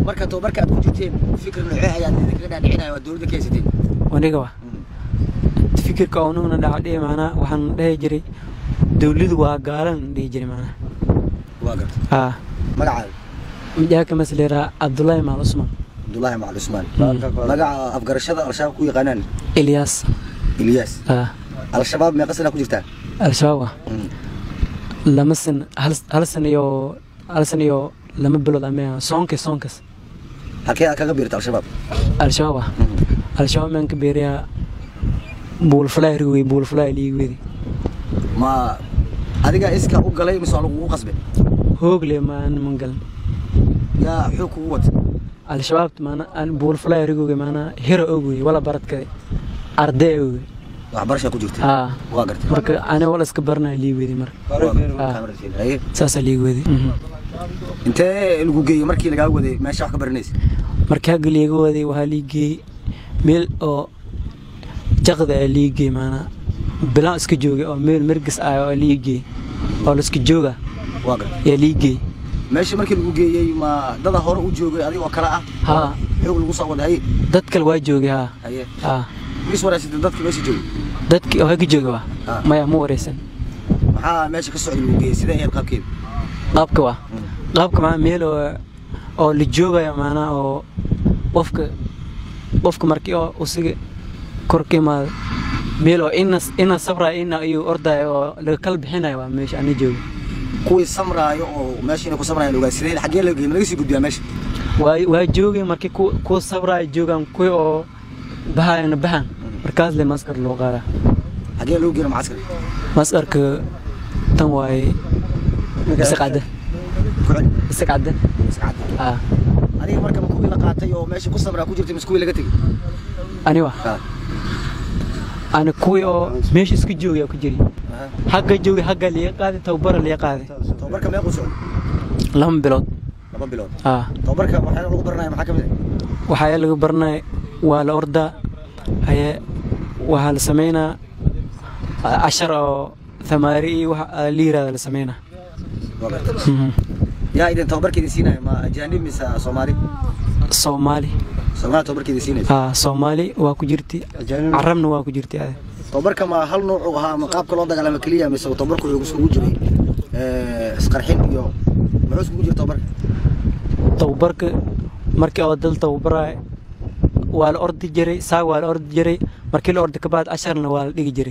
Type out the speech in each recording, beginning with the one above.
marka tababarka aad ku jirteen fikir noocee ayaad idinkaga dhaadhicinaya waa dowladda ka haysateen aniga wa fikirka unugna dhacdhihi macnaa waxaan dhehi jiray dawladu waa gaalan dhihi jiray macnaa waa gartay haa magacaaga mijaaka masleeraa cabdullaahi maal cusmaan cabdullaahi macal cusmaan Mm. magaca afgarashada al-shabaab ku yaqaanaan ilyaas ilyaas haa al-shabaab meeqa sana ku jirtaa al-shabaab ah lama san hal hal san iyo hal san iyo lama bilood ama soonkas soonkas halkee aad kaga biirta al-shabaab al-shabaab ah al-shabaab maan ka beeriyaa buulfalaay rigwey buulfalaay liigwedi ma adiga iska u galay mise waa lagugu qasbe hoogle maan mangalan yaa xoog kugu wata al-shabaab maana aan buulfalaay rigowge maana hero ogwey wala baradkade ardee ogwe waxbarashaa ku jirta haa waa gartay marka ani wala iska baranaya liigwedi marka Ah. Haye. saasaa liigwedi intee lagu geeyey markii lagaa waday meesha wax ka baranaysa markaa galiiga waday waxaa liigeeyey meel oo jaqda aa liigeey maanaa bilaan iska joogay oo meel mergis ah oo liigeey oo laiska jooga waa gartay yaa liigeey meesha markii lagu geeyey ma dada hore u joogay adiga oo kale ah haa xoog lagu soo waday haye dad kale waa joogay haa haye haa is waraysatay dadka meesha joogay dadkii oo haka jooga waa Ah. maya ma wareysan maxaa meesha ka socday lagu geeyey sidee ahayd qaabkeeda qaabka waa qaabka maa meel oo oo la joogaya maanaa oo qofka qofka markii oo usiga kor ka imaado meel oo ina ina sabraya ina ayuu ordaya oo laga kala bixinayo waa meesha ana jooga kuwii samraayo oo meesha inay ku samrayaan ogaa sidee xaggee laga geeyey ma laga sii gudbiyaa meesha waa waa joogay markii ku kuwa sabraya joogaan kuwii oo bahayana bahan markaas le maskar loo qaadaa xaggee lagu geeyey macskar maskarka tan waaye isaqcadda ku celi isaqcadda Mascad. ah adiga marka ma kuwii la qaatay oo meesha ku samraa ku jirtay mise kuwii laga tegey ani wa Ha. ani kuwii oo meesha iska joogaya ku jiri Aha. xagga joogay xagga liiga qaaday tababara liiga qaaday tababarka meequu socday laba bilood laba bilood ah tababarka waxyaala lagu baranaya maxaa ka mid ah waxaa laga baranaya waa la ordaa haye waxaa la sameynaa ah, cashar oo thamaari iyo waxa ah, la yiraahdo la sameynaa Waa gartay. Mhm. yaa idin tababarka idin siinaya ma ajaanib mise soomaali soomaali soomaali tababarka idin siinaysa ah soomaali waa ku jirti carabna waa ku jirti ade tababarka ma hal nooc uu ahaa ma qaabka loo dagaalamo keliya mise tababarku wuxuu isugu jiray eh, isqarxin iyo muxuu isugu jiray tababarka tababarka markii oo dal tababaraya waa la ordi jiray saag waa la ordi jiray markii la ordi kabacdi casharna waa la dhigi jiray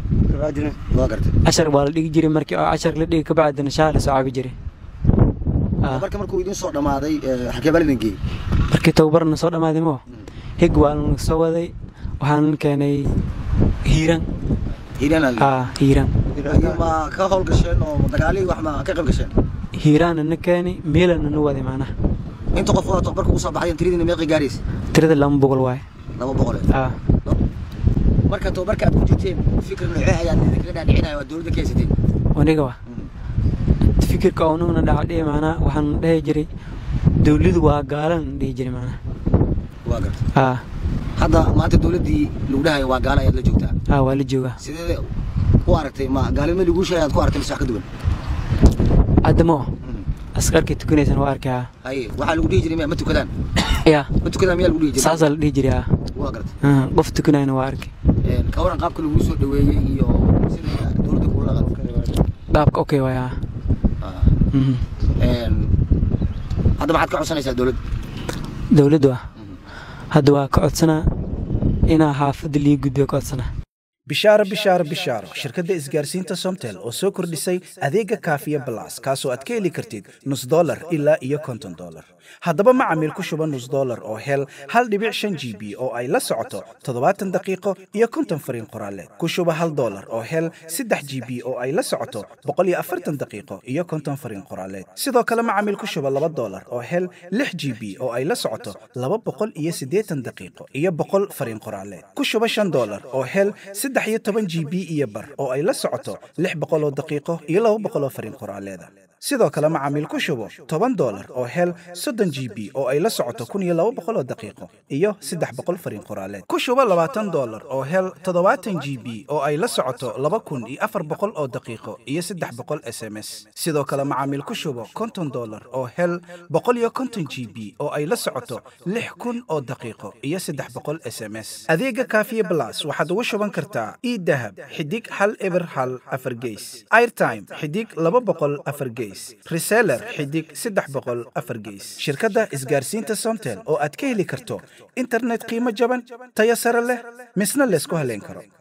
waa gartay cashar waa la dhigi jiray markii oo cashar la dhigi kabacdina shaa la soo cabi jiray Ah, tababarka markuu idin soo dhamaaday eh, xagee baa idin geeyey markii tababarna soo dhammaaday moo hig waa la soo waday waxaan keenay hiiran hiiraan ah hiiran ma ka howl gasheen oo dagaalihii wax ma ka qayb gasheen hiiraanna na keenay meelana na waday macnaha inta qof oo tababarka ugu soo baxay tiradiina meeqi gaaraysa tirada lama boqol waaye laba boqol ah marka tababarka aad ku jirteen fikir noocee ayaad idinkaga dhaadhicinaya waa dowladda ka haysateen aniga wa fikirka unugna dhacdhihi macnaa waxaan dhehi jiray dawladu waa gaalan dhihi jiray macnaha waa gartay ah hadda maanta dowladdii lagu dhahayo waa gaala ayaad la joogtaa ah waa la joogaa sidee u aragtay ma gaalnimo lagu sheegay aad ku aragtay mise wax ka duwan haddamo askarkii tukanaysan waa arkay ah haye waxaa lagu dhihi jiray miya ma tukadaan ya ma tukadaan miyaa lagu dhihi jiray saasaa la dhihi jiray ah waa gartay Ah, qof tukanayna waa arkay Een, ka waran qaabka lagu soo dhaweeyey iyo sida dowladda kula dhaqan qaabka okay waay ah Ah, Mhm. een, hadda maxaad ka codsanaysaa dowladda dawladdu ah hadda waa ka codsanaa inaa xaafadda lii gudbiyo ka codsanaa bishaaro bishaaro bishaaro shirkadda isgaarsiinta somtel oo soo kordhisay adeega kaafiya balas kaasoo aad ka heli kartid nus dolar ilaa iyo konton dolar haddaba macamiil ku shuba nus dolar oo hel hal dhibic shan g b oo ay la socoto toddobaatan daqiiqo iyo konton fariin qoraaleed ku shuba hal dolar oo hel saddex g b oo ay la socoto boqol iyo afartan daqiiqo iyo konton fariin qoraaleed sidoo kale macamiil ku shuba laba dolar oo hel lix g b oo ay la socoto laba boqol iyo siddeetan daqiiqo iyo boqol fariin qoraaleed ku shuba shan dolar oo hel saddex iyo toban g b iyo bar oo ay la socoto lix boqol oo daqiiqo iyo laba boqol oo fariin qoraaleeda sidoo kale macaamiil ku shubo toban dolar oo hel soddon g b oo ay la socoto kun iyo laba boqol oo daqiiqo iyo saddex boqol fariin qoraaleed ku shubo labaatan dolar oo hel toddobaatan g b oo ay la socoto laba kun iyo afar boqol oo daqiiqo iyo saddex boqol s m s sidoo kale macaamiil ku shubo konton dolar oo hel boqol iyo konton g b oo ay la socoto lix kun oo daqiiqo iyo saddex boqol s m s adeega kaafiye blas waxaad ugu shuban kartaa idahab xidig hal eber hal afar geys airtime xidig laba boqol afar geys reseller xidig saddex boqol afar geys shirkadda isgaarsiinta somtel oo aad ka heli karto internet qiimo jaban tayo sare leh misna laysku haleyn karo